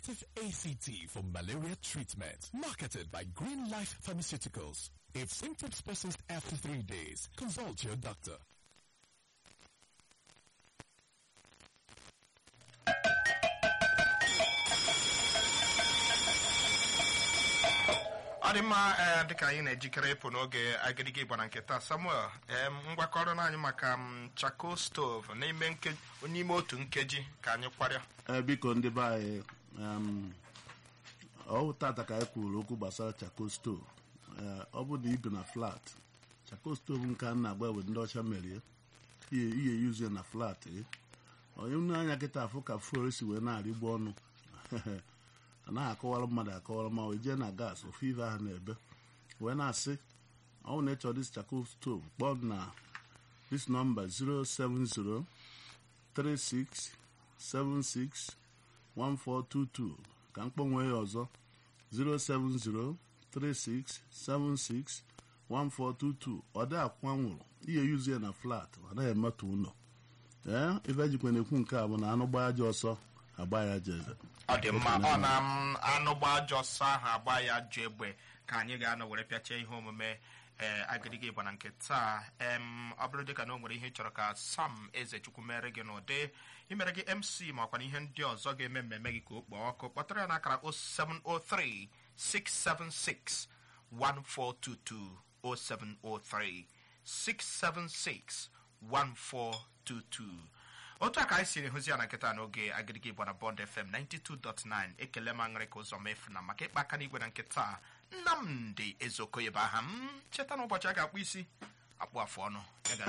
active ACT for malaria treatment. Marketed by Green Life Pharmaceuticals. If symptoms persist after three days, consult your doctor. ọ dị mma ee dịka anyị na-ejikere ịpụ n'oge agịrịga ịgba na nke taa samuel ee ngwakọrọ na anyị maka m chako stove n'ime nke- n'ime otu nkeji ka anyị kwarịa ee biko ndị be anyị em, ọ tata ka anyị kwuru okwu gbasara chako stove ee ọ bụ na ibi na flat chako stove nke a na-agba ewe ndị ọcha merie ihe ihe yuzie na flat gị onye nne anya kịta afụ ka fuel si wee na-arịgbu ọnụ anaghị akọwara mmadụ akọwara ma wee jee na gas ofu ive ahụ na-ebe wee na-asị ọ bụ na ịchọ dis chako stove kpọọ m na this number 070 36761422 ka m kpọnwee ya ọzọ 07036761422 ọ dị akwụkwọ nwụrụ ihe yuzie na flat ọ naghị emetụ ụlọ ee ife ejikwa na-ekwu nke a bụ na anụ gbaa aja ọsọ agba ya aja eze ọ dị mma ọ na m anụ gba ajọ ọsọ ahụ agba ya jụ egbe ka anyị ga-anọ were pịachie ihe omume ee agịrịga ịgba na nke taa em ọ bụrụ dịka na o nwere ihe ị chọrọ ka sam eze chukwu mere gị n'ụdị imere gị mc makwa na ihe ndị ọzọ ga-eme mmemme gị ka o kpọọ ọkụ kpọtara ya n'akara 0703 676 1422 0703 676 1422 otu a ka anyị siri hụzi ya na nkịta n'oge agịrịgị igbo na bond fm 92.9 ekele m aṅụrị ka ụzọ mefu na maka ịkpa aka n'igwe na nkịta nnamdị ezeokoye bụ aha m cheta na ụbọchị a ga-akpụ isi akpụ afụ ọnụ Ya ga-